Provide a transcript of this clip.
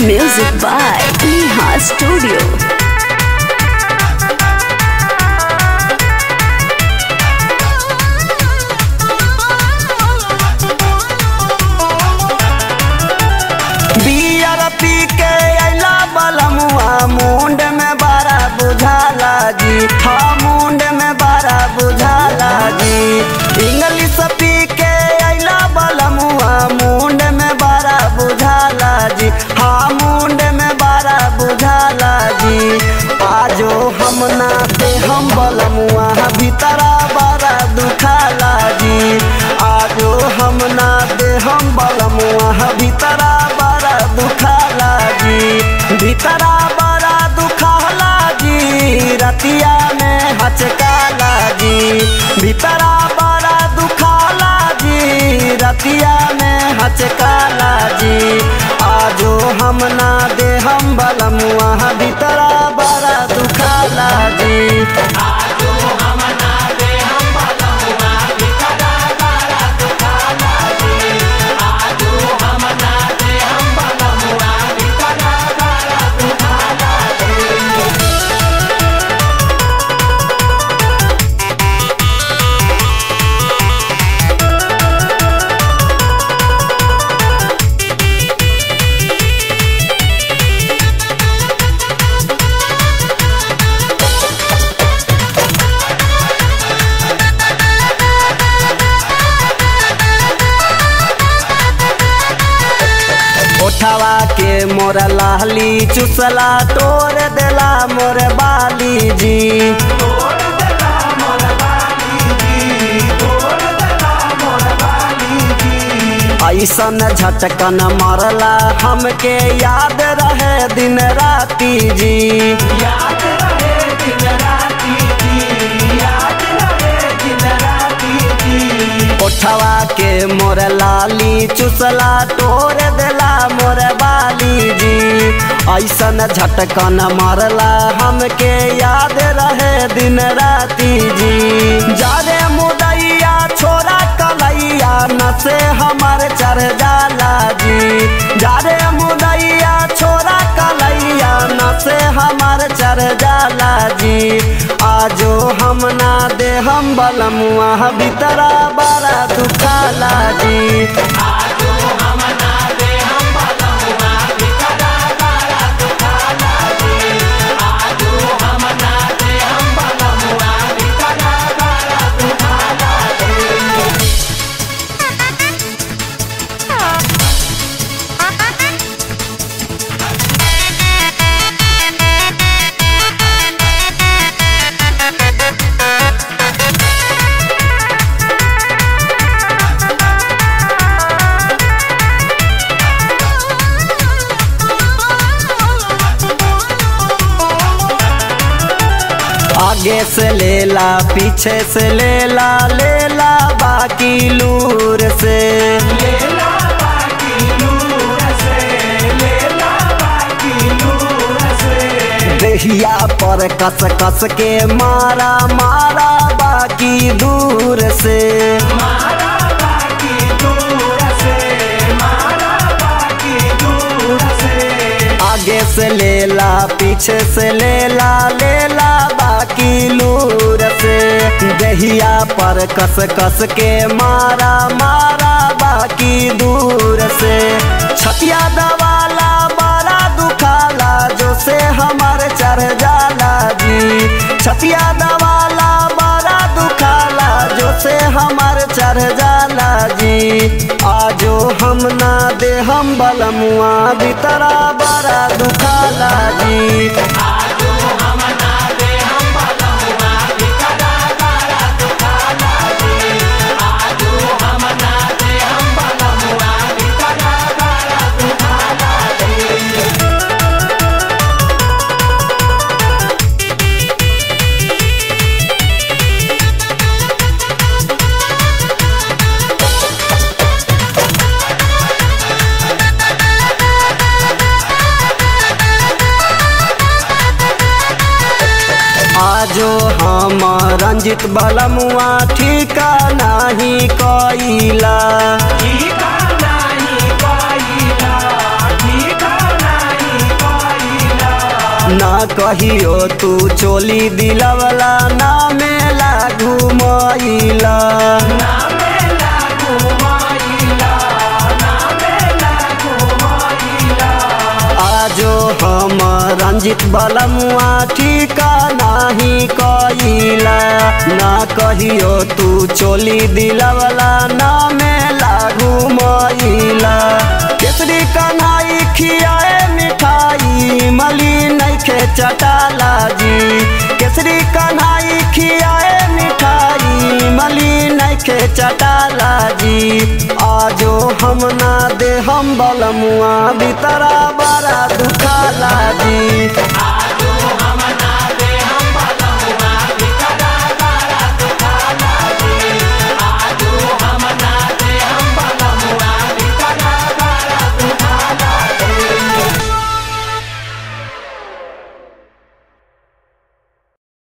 Music by Neha Studio. Beer पी के अला बलमुआ मुंड में बड़ा बुझाला जी हाँ मुंड में बड़ा बुझाला जी इंग्लिश पी के अला बलमुआ मुंड में बड़ा बुझाला जी हाँ मुंड में बड़ा बुझाला जी आजो हम ना दे हम बलमुआ भीतरा बड़ा दुखाला जी आजो हम ना दे हम बलमुआ भीतरा बड़ा दुखाला जी भीतरा बड़ा दुखाला जी रतिया में हचकाला जी भीतरा बड़ा दुखाला जी रतिया में हचकाला जी आजो हम ना दे हम बलमुआ भीतरा बड़ा दुखाला जी ओठवा के मोर लाली चुसला तोड़ देला मोर बाली जी ऐसन झटकन मरला हमके याद रहे दिन राती जी ओठवा के मोर लाली चुसला तोड़ देला मोर बाली जी ऐसन झटकन मरला हमके याद रहे दिन राती जी जारे मुदैया छोरा कलैया नसे हमर चढ़ जाला जी जारे मुदैया छोरा कलैया नसे हमर चढ़ जाला जी आजो हम ना दे हम बलमुआ भीतरा बड़ा दुखाला जी आगे से लेला पीछे से लेला लेला बाकी लूर से देहिया पर कस कस के मारा मारा बाकी दूर से आगे से लेला पीछे से लेला लेला बाकी लूर से दहिया पर कस कस के मारा मारा बाकी दूर से छतिया दवाला बड़ा दुखाला जो से हमारे चढ़ जाला जी छतिया दवाला बड़ा दुखाला जो से हमारे चढ़ जाला जी आजो हम ना दे हम बलमुआ भीतरा बड़ा दुखाला जी आजो हम रंजित बलमुआ ठीका नाही कइला ठीका नाही पाइला ठीका नाही ना कहियो तू चोली दिलवला ना मेला घुमैला आजो हम रंजित बलमुआ ठीका नाही कइला ना कहियो तू चोली दिलवला ना मेला घुमैला केसरी कन्हाई खियाए मिठाई मली नइखे चटाला जी केसरी कन्हाई खियाए मिठाई मली नइखे चटाला जी आजो हम ना दे हम बलमुआ भीतरा बड़ा दुखाला जी